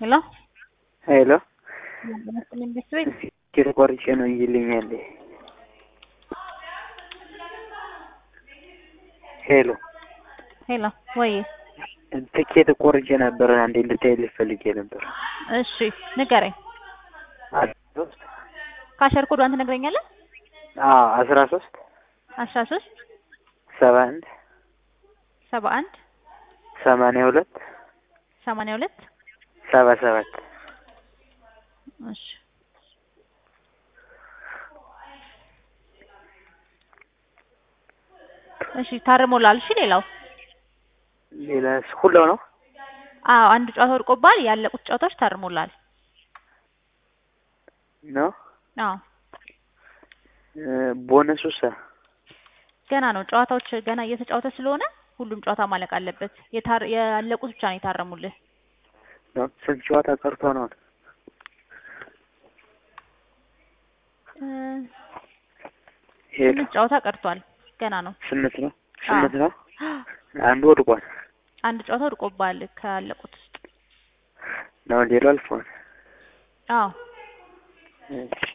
ሄሎ ሄሎ መስልኝ ቤት ቤት ትኬት ቆርጬ ነው ይልኛል። ሄሎ ሄሎ ወይ ትኬት ቆርጬ ነበር። አንዴ እንድታይልኝ ፈልጌ ነበር። እሺ ንገረኝ። ካሸር ኮዷን ትነግረኛለህ? አዎ አስራ ሶስት አስራ ሶስት ሰባ አንድ ሰባ አንድ ሰማንያ ሁለት ሰማንያ ሁለት ሰባ ሰባት እሺ እሺ ታርሞላል። እሺ ሌላው ሌላስ ሁላው ነው? አዎ አንድ ጨዋታ ወድቆባል። ያለቁት ጨዋታዎች ታርሞላል። ነው አዎ ቦነሱሳ ገና ነው። ጨዋታዎች ገና እየተጫወተ ስለሆነ ሁሉም ጨዋታ ማለቅ አለበት። የታር ያለቁት ብቻ ነው የታረሙልህ። ነው? ስንት ጨዋታ ቀርቶ ነው? እ ሄሎ ስምንት ጨዋታ ቀርቷል። ገና ነው። ስምንት ነው? ስምንት ነው? አዎ። አንዱ ወድቋል አንድ ጨዋታ ወድቆባል ካለቁት ውስጥ። ነው ሌላው አልፏል። አዎ እሺ